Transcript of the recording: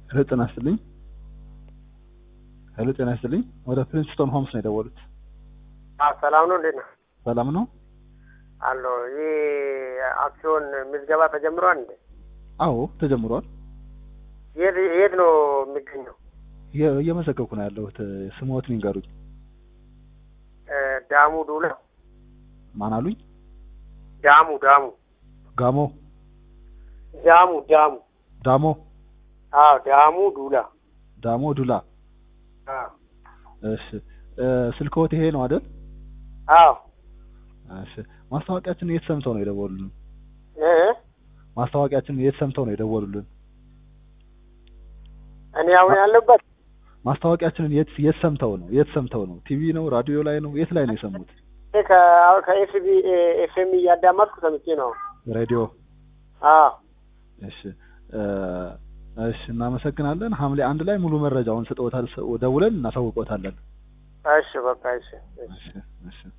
ሄሎ ጤና ይስጥልኝ። ሄሎ ጤና ይስጥልኝ። ወደ ፕሪንስቶን ሆምስ ነው የደወሉት። ሰላም ነው። እንዴት ነው? ሰላም ነው? አሎ ይህ አክሲዮን ምዝገባ ተጀምሯል እንዴ? አዎ ተጀምሯል። የት የት ነው የሚገኘው? እየ- እየመዘገብኩ ነው ያለሁት። ስሞትን ይንገሩኝ። እ ዳሙ ዱላ። ማን አሉኝ? ዳሙ ዳሙ ጋሞ ዳሙ ዳሙ ዳሞ አዎ ዳሙ ዱላ። ዳሞ ዱላ። አዎ እሺ እ ስልክዎት ይሄ ነው አይደል? አዎ እሺ ማስታወቂያችን የት ሰምተው ነው የደወሉልን? እ ማስታወቂያችን የት ሰምተው ነው የደወሉልን? እኔ አሁን ያለበት ማስታወቂያችንን የት የት ሰምተው ነው? የት ሰምተው ነው? ቲቪ ነው? ራዲዮ ላይ ነው? የት ላይ ነው የሰሙት? ከኤፍቢ ኤፍኤም እያዳመጥኩ ሰምቼ ነው። ሬዲዮ። አዎ እሺ እ እሺ እናመሰግናለን። ሐምሌ አንድ ላይ ሙሉ መረጃውን ስጠውታል ደውለን እናሳውቆታለን። እሺ በቃ እሺ እሺ እሺ እሺ